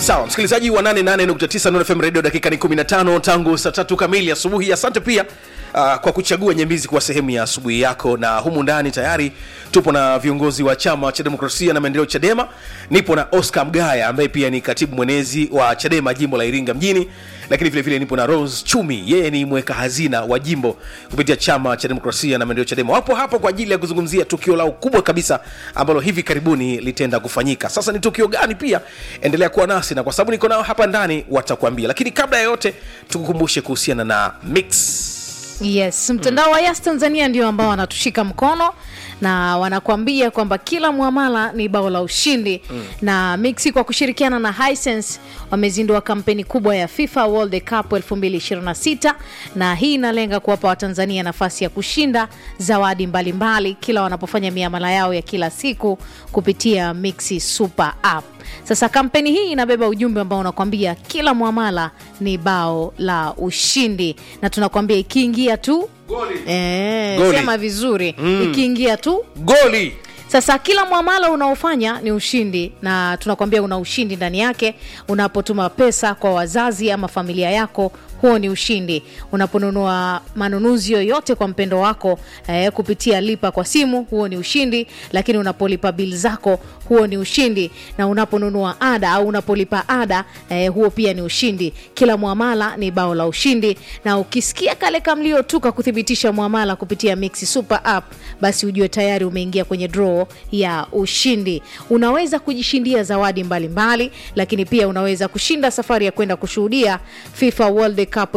sawa msikilizaji wa 88.9 Nuru FM radio dakika ni 15 tangu saa tatu kamili asubuhi asante pia uh, kwa kuchagua nyembizi kuwa sehemu ya asubuhi yako na humu ndani tayari tupo na viongozi wa chama cha demokrasia na maendeleo chadema nipo na oscar mgaya ambaye pia ni katibu mwenezi wa chadema jimbo la iringa mjini lakini vile vile nipo na rose chumi yeye ni mweka hazina wa jimbo kupitia chama cha demokrasia na maendeleo chadema wapo hapo kwa ajili ya kuzungumzia tukio lao kubwa kabisa ambalo hivi karibuni litaenda kufanyika sasa ni tukio gani pia endelea kuwa nasi na kwa sababu niko nao hapa ndani watakuambia lakini kabla ya yote tukukumbushe kuhusiana na mix yes mtandao wa yas tanzania ndio ambao wanatushika mkono na wanakuambia kwamba kila mwamala ni bao la ushindi mm. na mixi kwa kushirikiana na hisense wamezindua kampeni kubwa ya fifa world cup 2026 na hii inalenga kuwapa watanzania nafasi ya kushinda zawadi mbalimbali mbali, kila wanapofanya miamala yao ya kila siku kupitia mixi super app sasa kampeni hii inabeba ujumbe ambao unakwambia kila mwamala ni bao la ushindi na tunakwambia ikiingia tu Goli. e, Goli. sema vizuri mm. ikiingia tu goli sasa kila mwamala unaofanya ni ushindi na tunakwambia una ushindi ndani yake unapotuma pesa kwa wazazi ama familia yako huo ni ushindi unaponunua manunuzi yoyote kwa mpendo wako eh, kupitia lipa kwa simu huo ni ushindi lakini unapolipa bili zako huo ni ushindi na unaponunua ada au unapolipa ada eh, huo pia ni ushindi kila mwamala ni bao la ushindi na ukisikia kale kamlio tu kakuthibitisha mwamala kupitia mixi super app basi ujue tayari umeingia kwenye draw ya ushindi unaweza kujishindia zawadi mbalimbali mbali, lakini pia unaweza kushinda safari ya kwenda kushuhudia fifa world cup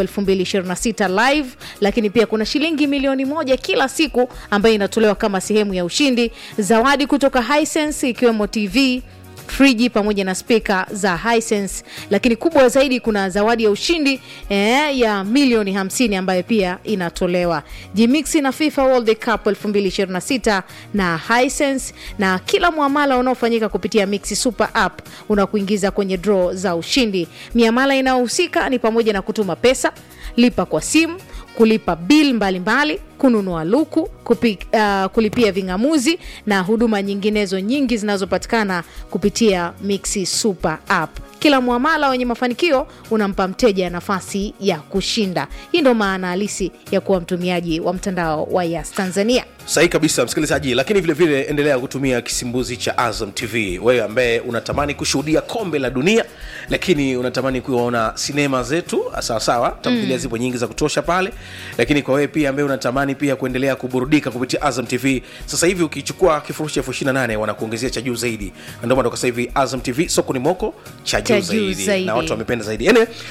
2026 live lakini pia kuna shilingi milioni moja kila siku ambayo inatolewa kama sehemu ya ushindi zawadi kutoka hisense ikiwemo tv friji pamoja na spika za hisense lakini kubwa zaidi kuna zawadi ya ushindi eh, ya milioni 50 ambayo pia inatolewa jimixi na fifa world cup 2026 na hisense na kila mwamala unaofanyika kupitia mixi super app unakuingiza kwenye draw za ushindi miamala inayohusika ni pamoja na kutuma pesa lipa kwa simu kulipa bil mbalimbali kununua luku kupi, uh, kulipia ving'amuzi na huduma nyinginezo nyingi zinazopatikana kupitia mixi super app kila mwamala wenye mafanikio unampa mteja nafasi ya kushinda hii ndo maana halisi ya kuwa mtumiaji wa mtandao wa yas tanzania sahi kabisa msikilizaji lakini vile vile endelea kutumia kisimbuzi cha azam tv wewe ambaye unatamani kushuhudia kombe la dunia lakini unatamani kuona sinema zetu sawasawa tamthilia mm. zipo nyingi za kutosha pale lakini kwa wewe pia ambaye unatamani pia kuendelea kuburudika kupitia azam tv sasa hivi ukichukua kifurushi elfu ishiri na nane wanakuongezea cha juu zaidi na ndio maana sasa hivi azam tv soko ni moko cha juu Cha juu zaidi. zaidi. na watu wamependa zaidi anyway,